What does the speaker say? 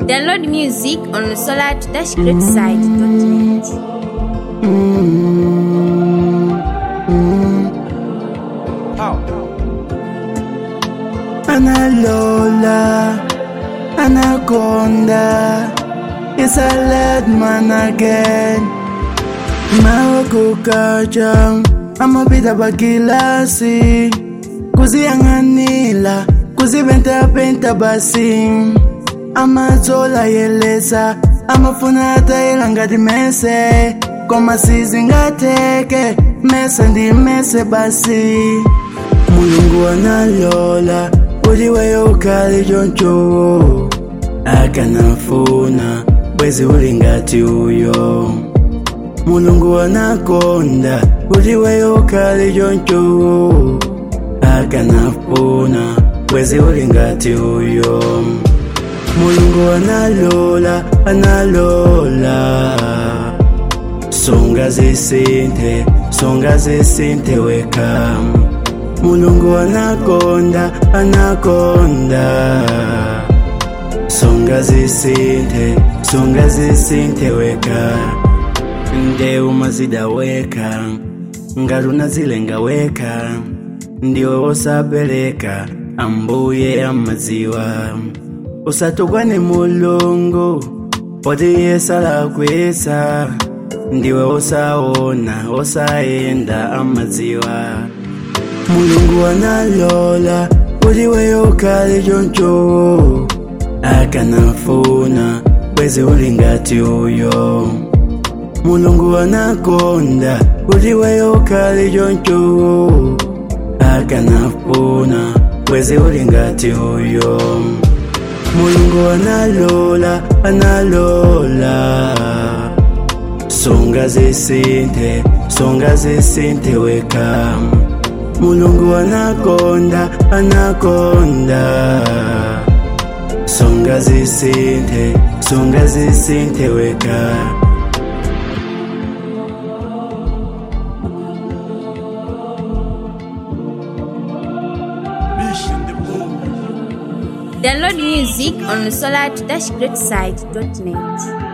Download music on the solar-greatside.net. Analola, Anaconda, it's a lad man again. Mawakukacha, amapita pakilasi, kuziyanganila, kuzipentapenta basi, amatsola yelesa, amafuna atayela ngati mese, koma sizingateke, mese ndi mese basi. mulungu analola kuti weyo ukhale choncho akanafuna bwezi uli ngati uyo mulungu anakonda kuti weyo ukhale choncho akanafuna bwezi uli ngati uyo mulungu analola analola songa zisinthe songa zisinthe weka mulungu anakonda anakonda songa zisinthe songa zisinthe weka ndewu mazida weka ngati unazilenga weka ndiwe wosapereka ambuye amadziwa usatukwane mulungu poti iye salakwisa ndiwe wosaona wosayenda amadziwa mulungu analola kuti weyo ukhale choncho akanafuna bwezi uli ngati uyo mulungu anakonda kuti weyo ukhale choncho akanafuna bwezi uli ngati uyo mulungu analola analola songa zisinthe songa zisinthe weka mulungu anakonda anakonda songa zisinthe songa zisinthe weka Download music on the solar-greatside.net.